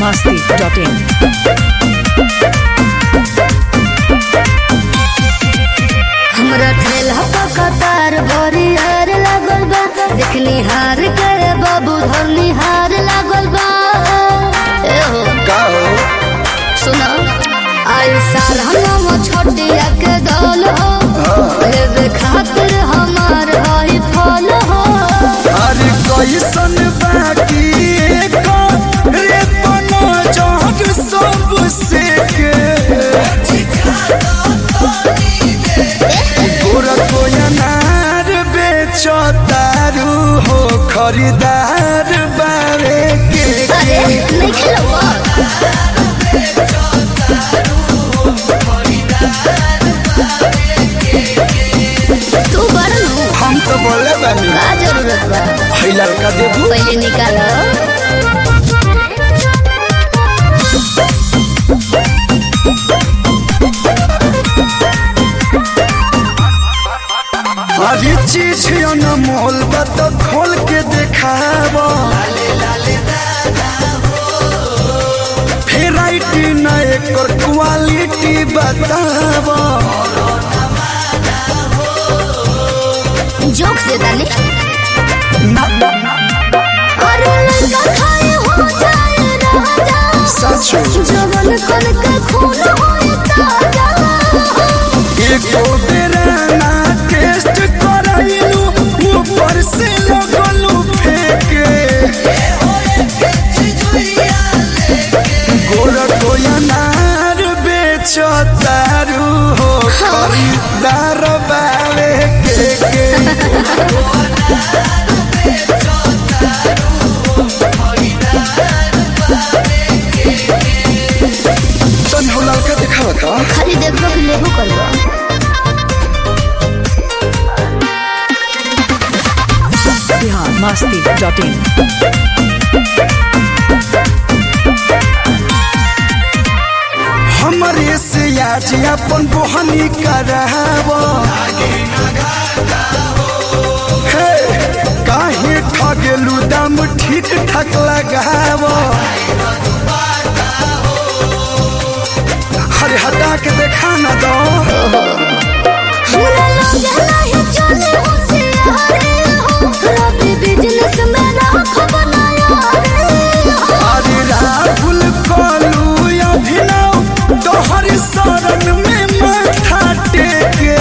masti.in. हमरा ठेला पर कतार बड़ी हार लागल बा देखनी हार के बाबू धरनी हार लागल बा ए हो का हो सुना आई साल हम छोटिया के दौल हो लेवे खातिर हमार हई फल हो अरे कैसन बाकी रे बनो जग सब से के गोरा कोई अनार बेचो तारू हो खरीदार बारे के अरे नहीं खेलो तू बड़ नु हम तो बोले बानी का जरूरत बा है लड़का देबू पहले निकालो अरे चीज अनमोल बा तो खोल के देखावा भेराइटी न एकर क्वालिटी बतावा जोक से डाले अरे लड़का खाए हो जाए राजा सचो जवन कन के खून होए ताजा एको बेरा ना टेस्ट कराइलू ऊपर से लगलू फेंके गोरा कोई अनार बेचो तारू हो खरीदार बावे के के तन हो लड़का दिखावा का खाली देखो कि लेबो करबो Bihar masti.in. हमरे से आज अपन बोहनी करावो हे, काहे ठगेलू दाम ठीक ठाक लगावो अरे हटा के देखा ना दो हमरा लगे नहीं चले हो से हारे हो रबी बिजनेस में राख बनाया रे हो अरे राहुल कलू अभिनव तोहर शरण में माथा टेके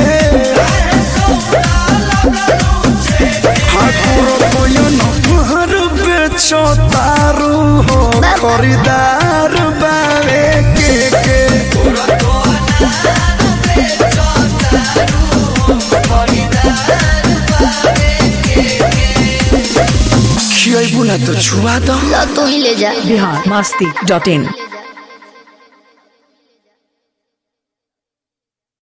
ठाकुर कोयन हर बेचो तारू हो खरीदार बारे के के खियाबू ना तो छुआ दो ला तू ही ले जा Bihar masti.in.